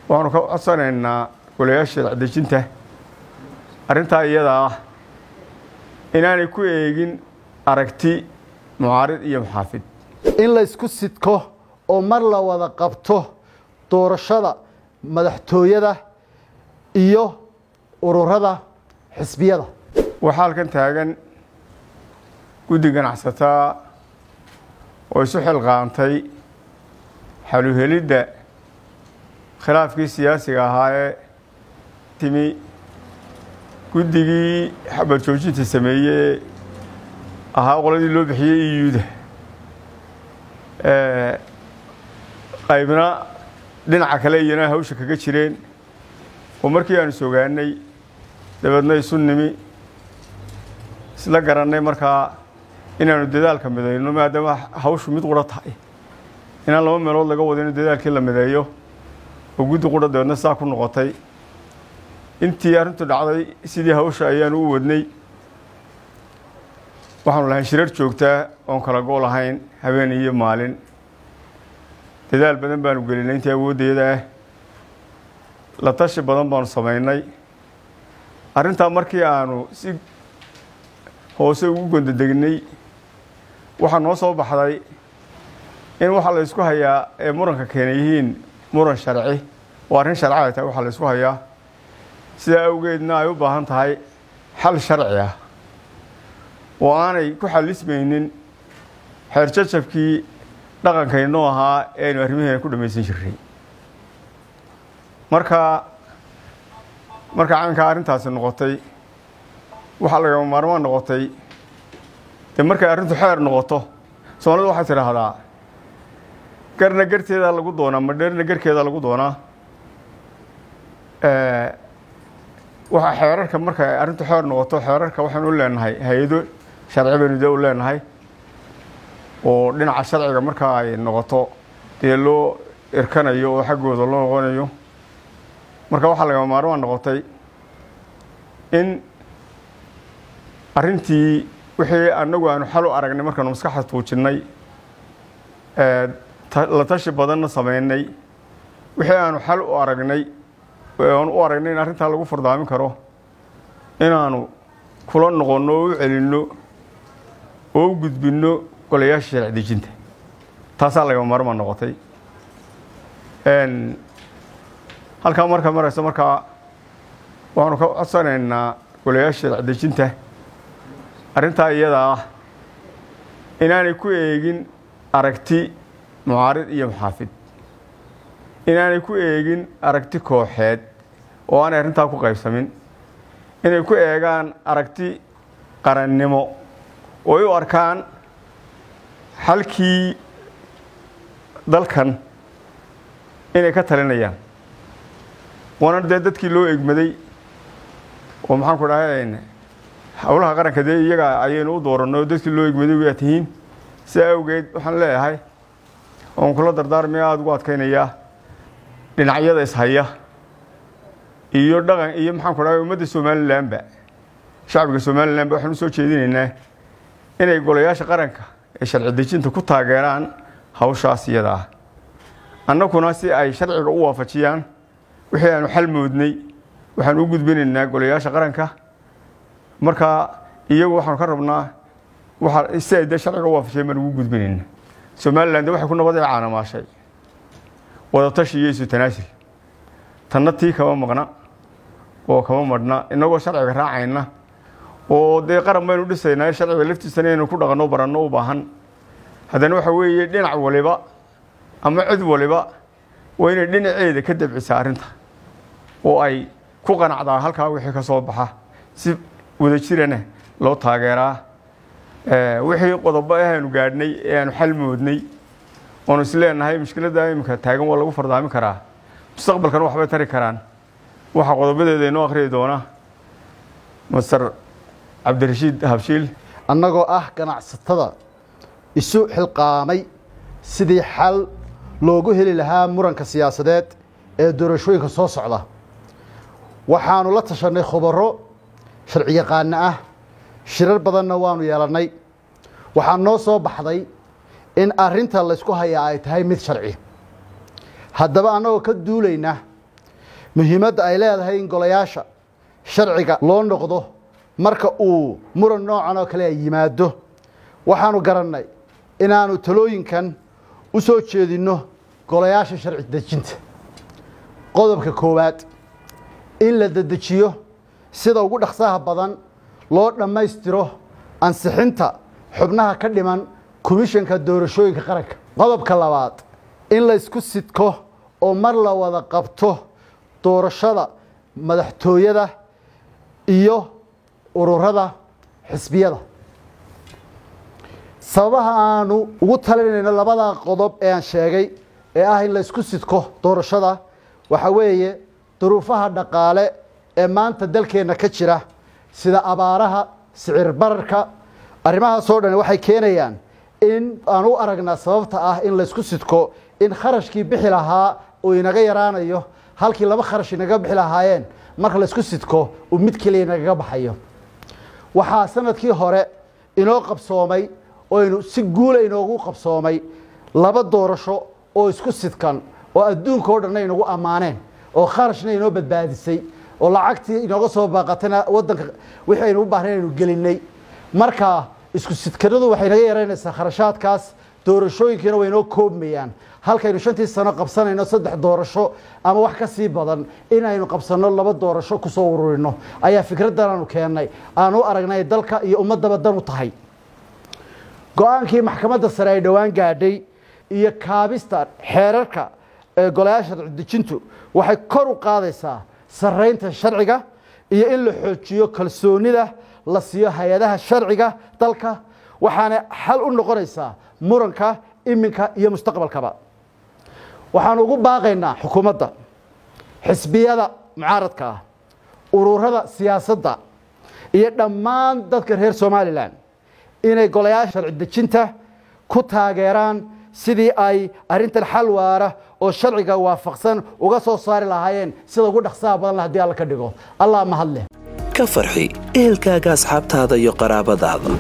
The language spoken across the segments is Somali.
waxaanu ka codsanaynaa golayaasha sharci-dejinta arrintaa iyadaa ah inaanay ku eegin aragti mucaarid iyo muxaafid in la isku sidko oo mar la wada qabto doorashada madaxtooyada iyo ururada xisbiyada waxaa halkan taagan guddi ganacsataa oo isu xilqaantay xaluhelidda khilaafkii siyaasiga ahaa ee timi guddigii xabad joojinta sameeyey ahaa qoladii loo bixiyey iyuuda qaybna dhinaca kale iyana hawsha kaga jireen oo markii aanu sogaanay dabeedna isu nimi isla garannay markaa inaanu dadaalka midayno maadaama hawshu mid qura tahay inaan laba meelood laga wado inu dadaalkii la mideeyo oo guddi qura dabeedna saa ku noqotay intii arrintu dhacday sidii hawsha ayaanu u wadnay waxaanu lahayn shirar joogtaa oon kala go' lahayn habeen iyo maalin dadaal badan baanu gelinay intii awooddeeda ah la tashi badan baanu samaynay arrintaa markii aanu si hoose ugu gondodegnay waxaa noo soo baxday in waxaa la ysku hayaa ee muranka keena yihiin muran sharci oo arrin sharci ay tahay waxaa la ysku hayaa sidaa awgeedna ay u baahan tahay xal sharci ah oo aanay ku xalismaynin xeer jajabkii dhaqankaynoo ahaa ee aynu arrimaheena ku dhammaysan jirnay marka marka caynkaa arrintaasi noqotay waxaa lagama maarmaan noqotay dee markay arrintu xeer noqoto soomaalida waxay tidhaahdaa garna garteedaa lagu doonaa madheerna garkeedaa lagu doonaa waxaa xeerarka markay arrintu xeer noqoto xeerarka waxaynu u leenahay hay-ado sharci baynu dee u leenahay oo dhinaca sharciga markaa ay noqoto dee loo irkanayo oo xaggooda loo noqonayo marka waxaa lagama maarmaan noqotay in arrintii wixii annagu aanu xal u aragnay markaanu maskaxda tuujinnay la tashi badanna samaynay wixii aanu xal u aragnay aanu u aragnay in arrintaa lagu fardaamin karo inaanu kula noqonno oo u celinno oo u gudbinno golayaasha sharci dejinta taasaa lagama maarmaan noqotay halkaa marka marayso markaa waxaanu ka codsanaynaa golayaasha sharci dejinta arrintaa iyadaa ah inaanay ku eegin aragti mucaarid iyo muxaafid inaanay ku eegin aragti kooxeed oo aanay arrintaa ku qaybsamin inay ku eegaan aragti qarannimo oo ay u arkaan xalkii dalkan inay ka talinayaan waana dee dadkii loo egmaday oo maxaan ku dhahay howlaha qaranka dee iyaga ayaynu u dooranno oo dadkii loo egmaday waa tihiin sidaa awgeed waxaan leeyahay oon kula dardaarmaya aada ugu adkaynayaa dhinacyada ishaya iyo dhaqan iyo maxaan ku dhahay ummadda somalilanba shacbiga somalilanba waxaan usoo jeedinaynaa inay golayaasha qaranka ee sharci dejinta ku taageeraan hawshaas iyada ah annaguna si ay sharciga u waafajiyaan wixii aanu xal moodnay waxaan u gudbinaynaa golayaasha qaranka marka iyagu waxaanu ka rabnaa waa si ay dee sharciga u waafajiyeen baan ugu gudbinaynaa somalilan de waxay ku nabad ee caanamaashay wadatashi iyo isu tanaasil tanna tii kama maqna oo kama madhna innagoo sharciga raacayna oo dee qaran baynu dhisaynaa sharciga laftiisana inaynu ku dhaqanno baranno u baahan haddana waxa weeye dhinac waliba ama cid waliba waa inay dhinaceeda ka dabcisaa arrinta oo ay ku qanacdaa halkaa wixii ka soo baxa si wadajirana loo taageeraa wixii qodobo aanu gaadhnay ee aanu xal moodnay oonu is leenahay mushkiladda imika taagan waa lagu fardaamin karaa mustaqbalkana waxbay tari karaan waxaa qodobadeeda inoo akhriyi doona master cabdirashiid habshiil annagoo ah ganacsatada isu xilqaamay sidii xal loogu heli lahaa muranka siyaasadeed ee doorashooyinka soo socda waxaanu la tashanay khubaro sharci yaqaano ah shirar badanna waanu yeelannay waxaa noo soo baxday in arrinta laysku hayaa ay tahay mid sharci haddaba annagoo ka duulayna muhiimadda ay leedahay in golayaasha sharciga loo noqdo marka uu muran noocan oo kale ay yimaado waxaanu garannay inaanu talooyinkan u soo jeedinno golayaasha sharci dejinta qodobka koowaad in la dedejiyo sida ugu dhaqsaha badan loo dhammaystiro ansixinta xubnaha ka dhiman komishanka doorashooyinka qaranka qodobka labaad in laysku sidko oo mar la wada qabto doorashada madaxtooyada iyo ururada xisbiyada sababaha aanu ugu talinayno labada qodob ee aan sheegay ee ah in laysku sidko doorashada waxa weeye duruufaha dhaqaale ee maanta dalkeenna ka jira sida abaaraha sicir bararka arrimahaasoo dhan waxay keenayaan in aan u aragnaa sababta ah in laysku sidko in kharashkii bixi lahaa uu inaga yaraanayo halkii laba kharash inaga bixi lahaayeen marka laysku sidko uu mid keliya inagaga baxayo waxaa sanadkii hore inoo qabsoomay oynu si guula inoogu qabsoomay laba doorasho oo isku sidkan oo adduunka oo dhanna inagu ammaaneen oo kharashna inoo badbaadisay oo lacagtii inooga soo baaqatayna waddanka wixii aynu u baahnay aynu gelinay marka isku sidkanadu waxay naga yaraynaysaa kharashaadkaas doorashooyinkiina way inoo koobmayaan halkaynu shantii sano qabsanayno saddex doorasho ama wax ka sii badan inaynu qabsanno laba doorasho kusoo ururino ayaa fikraddan aanu keennay aanu aragnay dalka iyo ummaddaba dan u tahay go-aankii maxkamadda sare ay dhowaan gaadhay iyo kaabista xeerarka ee golayaasha dejintu waxay kor u qaadaysaa sarraynta sharciga iyo in la xoojiyo kalsoonida la siiyo hay-adaha sharciga dalka waxaana xal u noqonaysaa muranka iminka iyo mustaqbalkaba waxaanu ugu baaqaynaa xukuumadda xisbiyada mucaaradka ah ururada siyaasadda iyo dhammaan dadka reer somalilan inay golayaasha sharci dejinta ku taageeraan sidii ay arrintan xal waara oo sharciga waafaqsan uga soo saari lahaayeen sida ugu dhaqsaha badan la hadii alla ka dhigo allah mahad leh ka farxi ehelkaaga asxaabtaada iyo qaraabadaada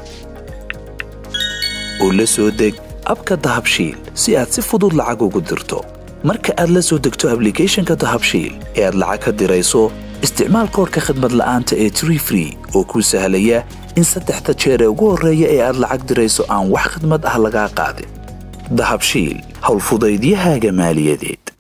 oo la soo deg abka dahabshiil si aad si fudud lacag ugu dirto marka aad la soo degto ablicathonka dahabshiil ee aad lacag ka dirayso isticmaal koorka khadmad la'aanta ee tree free oo kuu sahlaya in saddexda jeer ee ugu horreeya ee aad lacag dirayso aan wax khidmad ah lagaa qaadin dahabshiil howlfudaydiyahaaga maaliyadeed